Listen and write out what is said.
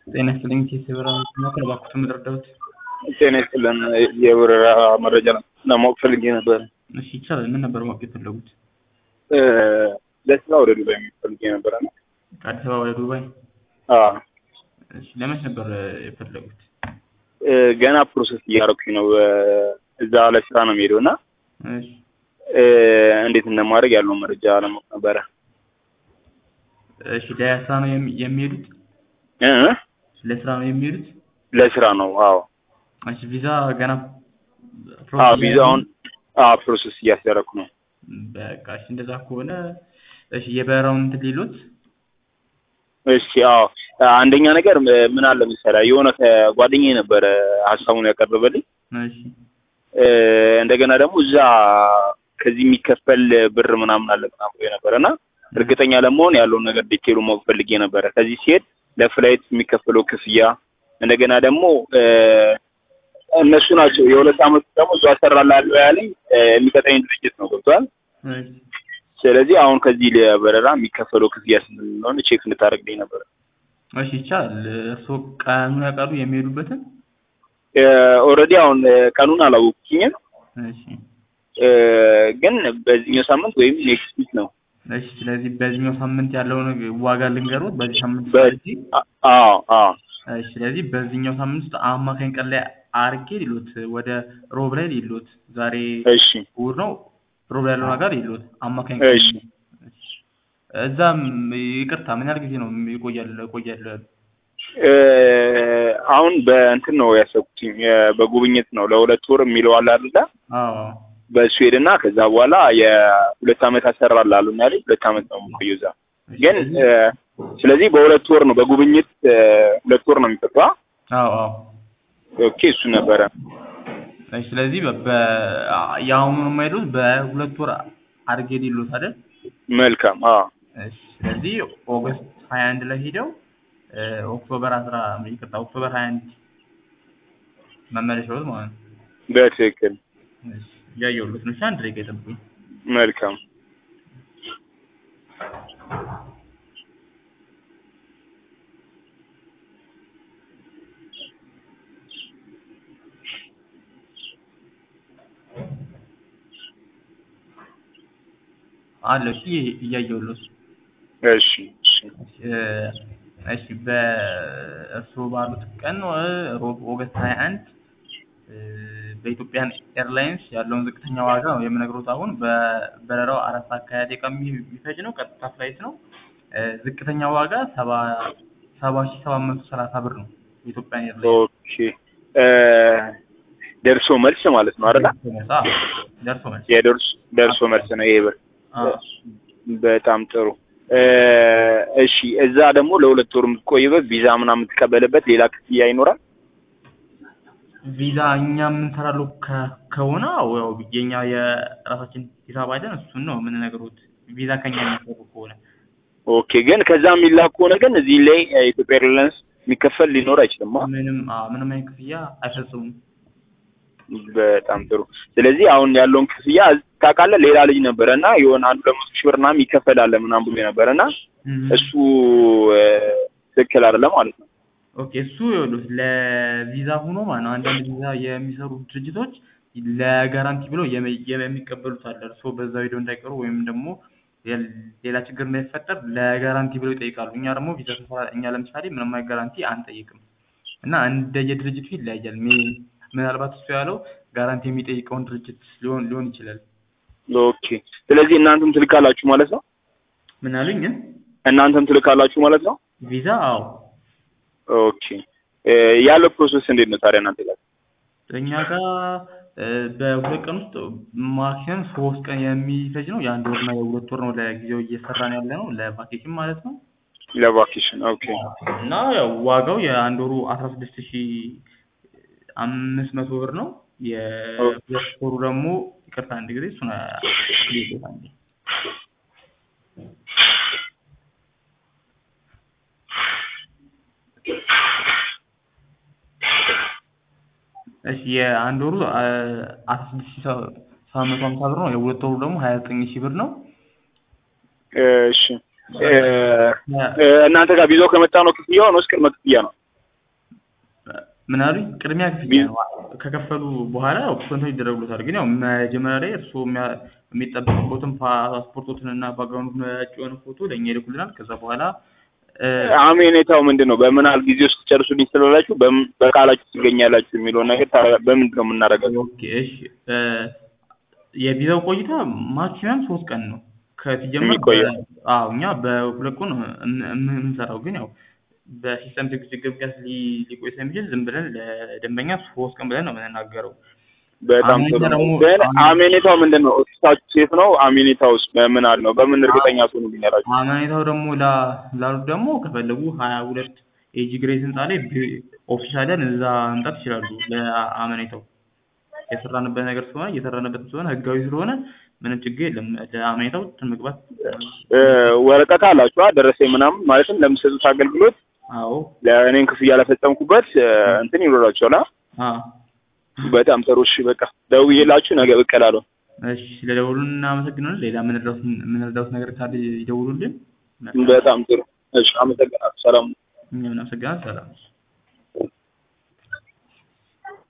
ጤና ይስጥልኝ ኬስ የበረራ መከላከል እባክዎት የምትረዳዎት? ጤና ይስጥልን የበረራ መረጃ ለማወቅ ፈልጌ ነበር። እሺ ይቻላል። ምን ነበር ማወቅ የፈለጉት? ለስራ ወደ ዱባይ የሚሄድ ፈልጌ ነበረ እና ከአዲስ አበባ ወደ ዱባይ? አዎ፣ እሺ ለመች ነበር የፈለጉት? ገና ፕሮሰስ እያደረኩኝ ነው። እዛ ለስራ ነው የሚሄደው እና እሺ እንዴት እንደማድረግ ያለውን መረጃ ለማወቅ ነበረ። እሺ ለስራ ነው የሚ- የሚሄዱት? እ? ለስራ ነው የሚሄዱት? ለስራ ነው። አዎ እሺ ቪዛ ገና አዎ፣ ቪዛውን አዎ ፕሮሰስ እያስደረኩ ነው። በቃ እሺ እንደዛ ከሆነ እሺ የበረራውን እንትን ሊሉት እሺ አዎ፣ አንደኛ ነገር ምን አለ መሰለህ የሆነ ጓደኛዬ ነበረ ሀሳቡን ያቀረበልኝ እሺ እንደገና ደግሞ እዛ ከዚህ የሚከፈል ብር ምናምን አለ ምናምን ብሎ ነበረ እና እርግጠኛ ለመሆን ያለውን ነገር ዲቴሉ ማወቅ ፈልጌ ነበረ። ከዚህ ሲሄድ ለፍላይት የሚከፈለው ክፍያ እንደገና ደግሞ እነሱ ናቸው የሁለት አመቱ ደግሞ እዛ እሰራልሃለሁ ያለኝ የሚቀጠኝ ድርጅት ነው። ገብቶሃል? እሺ ስለዚህ አሁን ከዚህ ለበረራ የሚከፈለው ክፍያ ስንት እንደሆነ ቼክ እንድታደርግልኝ ነበረ። እሺ ይቻላል። እርስዎ ቀኑን ያውቃሉ የሚሄዱበትን? ኦልሬዲ አሁን ቀኑን አላወቅኩኝም፣ እሺ ግን በዚህኛው ሳምንት ወይም ኔክስት ዊክ ነው። እሺ ስለዚህ በዚህኛው ሳምንት ያለውን ዋጋ ልንገሮት። በዚህ ሳምንት በ- ስለዚህ አዎ አዎ እሺ ስለዚህ በዚህኛው ሳምንት ውስጥ አማካኝ ቀን ላይ አርጌ ሊሉት ወደ ሮብ ላይ ሊሉት ዛሬ እሺ እሑድ ነው። ሮብ ላይ ያለው ነገር ሊሉት አማካኝ እሺ እሺ። እዛም ይቅርታ ምን ያህል ጊዜ ነው ይቆያል ይቆያል? አሁን በእንትን ነው ያሰብኩትኝ በጉብኝት ነው ለሁለት ወር የሚለው አለ አይደለ? አዎ በእሱ ሄድና ከዛ በኋላ የሁለት አመት አሰራል አሉ ያለኝ ሁለት አመት ነው የምቆየው እዛ። ግን ስለዚህ በሁለት ወር ነው በጉብኝት ሁለት ወር ነው የሚፈቷ። አዎ አዎ ኦኬ እሱ ነበረ። እሺ ስለዚህ በ- በ- የአሁኑ የማይሉት በሁለት ወር አድርጌ ሊሉት አይደል? መልካም አዎ እሺ ስለዚህ ኦገስት ሀያ አንድ ላይ ሄደው እ፣ ኦክቶበር አስራ ይቅርታ ኦክቶበር ሀያ አንድ መመለሻዎት ማለት ነው። በትክክል እሺ እያየሁለት ነው። እሺ አንድ ደቂቃ ይጠብቁኝ። መልካም አለ እሺ እያየሁለት እሺ እሺ እ፣ እሺ በእርስዎ ባሉት ቀን እ፣ ሮብ ኦገስት ሀያ አንድ በኢትዮጵያን ኤርላይንስ ያለውን ዝቅተኛ ዋጋ ነው የምነግሮት። አሁን በበረራው አራት ሰዓት ከሀያ ደቂቃ የሚ- የሚፈጅ ነው። ቀጥታ ፍላይት ነው። እ፣ ዝቅተኛ ዋጋ ሰባ ሰባ ሺህ ሰባት መቶ ሰላሳ ብር ነው የኢትዮጵያን ኤርላይንስ ኦኬ እ፣ ደርሶ መልስ ማለት ነው አይደል? አዎ፣ ደርሶ መልስ የደርሶ ደርሶ መልስ ነው ይሄ ብር። አዎ። በጣም ጥሩ እ፣ እሺ እዛ ደግሞ ለሁለት ወር የምትቆይበት ቪዛ ምናምን የምትቀበልበት ሌላ ክፍያ ይኖራል? ቪዛ እኛ የምንሰራለው ከ- ከሆነ አዎ፣ ያው የኛ የራሳችን ሂሳብ አይደል እሱን ነው የምንነግሮት። ቪዛ ከኛ የሚሰሩ ከሆነ ኦኬ ግን ከዛ የሚላክ ከሆነ ግን እዚህ ላይ የኢትዮጵያ ኤርላይንስ የሚከፈል ሊኖር አይችልም። አ? ምንም አዎ፣ ምንም አይነት ክፍያ አይፈጽሙም። በጣም ጥሩ። ስለዚህ አሁን ያለውን ክፍያ ታውቃለህ፣ ሌላ ልጅ ነበረ እና የሆነ አንድ ሁለት መቶ ሺህ ብር ምናምን ይከፈላል ምናምን ብሎ ነበረ እና እም። እሱ እ፣ ትክክል አይደለም ማለት ነው። ኦኬ እሱ ይኸውልህ ለቪዛ ሆኖ ማለት ነው። አንዳንድ ቪዛ የሚሰሩ ድርጅቶች ለጋራንቲ ብለው የሚ- የሚቀበሉት አለ። እርስዎ በዛው ሄደው እንዳይቀሩ ወይም ደግሞ ሌ- ሌላ ችግር እንዳይፈጠር ለጋራንቲ ብለው ይጠይቃሉ። እኛ ደግሞ ቪዛ ስንሰራ እኛ ለምሳሌ ምንም አይነት ጋራንቲ አንጠይቅም እና እንደየድርጅቱ ይለያያል። ሜ- ምናልባት እሱ ያለው ጋራንቲ የሚጠይቀውን ድርጅት ሊሆን ሊሆን ይችላል። ኦኬ ስለዚህ እናንተም ትልካላችሁ ማለት ነው። ምን አሉኝ? ግን እናንተም ትልካላችሁ ማለት ነው። ቪዛ አዎ ኦኬ እ፣ ያለው ፕሮሰስ እንዴት ነው ታዲያ እናንተ ጋር? እኛ ጋር እ፣ በሁለት ቀን ውስጥ ማክሲመም ሶስት ቀን የሚፈጅ ነው። የአንድ ወርና የሁለት ወር ነው ለጊዜው እየሰራን ያለ ነው ለቫኬሽን ማለት ነው። ለቫኬሽን ኦኬ እና ያው ዋጋው የአንድ ወሩ አስራ ስድስት ሺ አምስት መቶ ብር ነው። የሁለት ወሩ ደግሞ ይቅርታ አንድ ጊዜ እሱን ሌሎት አንዴ እሺ የአንድ ወሩ አስራ ስድስት ሺ ሰባት መቶ ሀምሳ ብር ነው። የሁለት ወሩ ደግሞ ሀያ ዘጠኝ ሺህ ብር ነው። እሺ እ፣ እናንተ ጋር ቪዛው ከመጣ ነው ክፍያው ነው ቅድመ ክፍያ ነው? ምን አሉኝ? ቅድሚያ ክፍያ ነው። ከከፈሉ በኋላ ያው ኮንታክት ይደረጉታል። ግን ያው መጀመሪያ ላይ እርስዎ የሚያ- የሚጠበቅበትን ፓስፖርቶትን እና ባክግራውንድ ነጭ የሆነ ፎቶ ለእኛ ይልኩልናል። ከዛ በኋላ እ፣ አሜኔታው ምንድን ነው? በምን ያህል ጊዜ ውስጥ ጨርሱልኝ ስላላችሁ በምን- በቃላችሁ ትገኛላችሁ የሚለውን ነገር ታረ- በምንድን ነው የምናደርጋቸው? ኦኬ እሺ እ፣ የቪዛው ቆይታ ማክሲመም ሶስት ቀን ነው ከሲጀመር የሚቆየው? በ- አዎ እኛ በሁለት ቀን ነው እም- እም- የምንሰራው ግን ያው በሲስተም ችግር ምክንያት ሊ- ሊቆይ ስለሚችል ዝም ብለን ለደንበኛ ሶስት ቀን ብለን ነው የምንናገረው። በጣም አሜኔታ ጥሩ ነው። ደግሞ ግን አሜ- አሜኔታው ምንድን ነው? ኦፊሳችሁ ሴት ነው? አሜኔታውስ በምን ያህል ነው? በምን እርግጠኛ ትሆኑ ቢኖራችሁ? አመኔታው ደግሞ ላ- ላሉት ደግሞ ከፈለጉ ሀያ ሁለት ኤጂ ግሬስ ህንፃ ላይ ቢ- ኦፊሻልን እዛ መምጣት ይችላሉ። ለአመኔታው የሰራንበት ነገር ስለሆነ እየሰራንበት ስለሆነ ህጋዊ ስለሆነ ምንም ችግር የለም። ለአመኔታው መግባት እ፣ ወረቀት አላችሁ ደረሰኝ ምናምን ማለትም ለምትሰጡት አገልግሎት አዎ ለእኔን ክፍያ ለፈጸምኩበት እ፣ እንትን ይኖራችኋል? አ? አ በጣም ጥሩ። እሺ በቃ ደውዬላችሁ ነገ ብቅ እላለሁ። እሺ ስለደውሉን እናመሰግናለን። ሌላ የምንረዳውት የምንረዳውት ነገር ካለ ይደውሉልን። በጣም ጥሩ። እሺ አመሰግናለሁ። ሰላም እኛም እናመሰግናለን። ሰላም